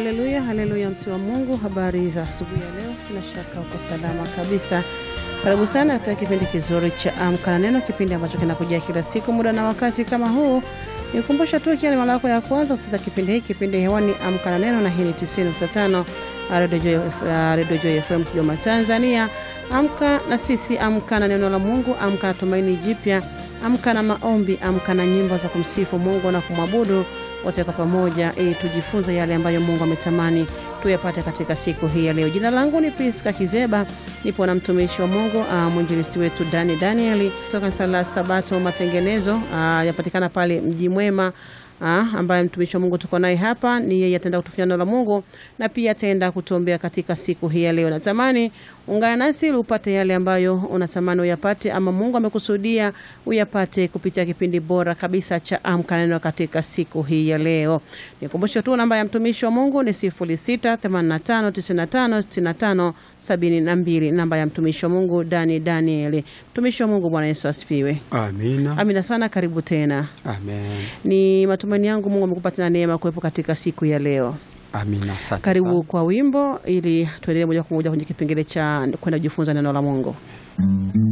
haleluya, haleluya, mtu wa Mungu, habari za asubuhi ya leo. Sina shaka uko salama kabisa. Karibu sana katika kipindi kizuri cha Amka na Neno, kipindi ambacho kinakujia kila siku muda na wakati kama huu. Nikumbusha tu ikiwa ni mara yako ya kwanza kusikia kipindi hiki, kipindi hewani Amka na Neno, na hii ni 90.5 Radio Joy FM Kigoma, Tanzania. Amka na sisi, amka na neno la Mungu, amka na tumaini jipya, amka na maombi, amka na nyimbo za kumsifu Mungu na kumwabudu wote kwa pamoja, ili tujifunze yale ambayo Mungu ametamani tuyapate katika siku hii ya leo. Jina langu ni Priska Kizeba, nipo na mtumishi wa Mungu mwinjilisti wetu Dani Danieli kutoka kanisa la Sabato Matengenezo, yapatikana pale Mji Mwema. Ah, ambaye mtumishi wa Mungu tuko naye hapa ni yeye, ataenda kutufanya neno la Mungu na pia ataenda kutuombea katika siku hii ya leo. Natamani ungana nasi ili upate yale ambayo unatamani uyapate, ama Mungu amekusudia uyapate kupitia kipindi bora kabisa cha Amka na Neno katika siku hii ya leo. Nikumbushe tu namba ya mtumishi wa Mungu ni 0685956572, namba ya mtumishi wa Mungu Dani Danieli. Mtumishi wa Mungu, Bwana Yesu asifiwe. Amina. Amina sana, karibu tena. Amen. Ni matumaini yangu Mungu amekupa tena neema kuwepo katika siku ya leo. Amina. Asante Karibu sana. kwa wimbo ili tuendelee moja kwa moja kwenye kipengele cha kwenda kujifunza neno la Mungu.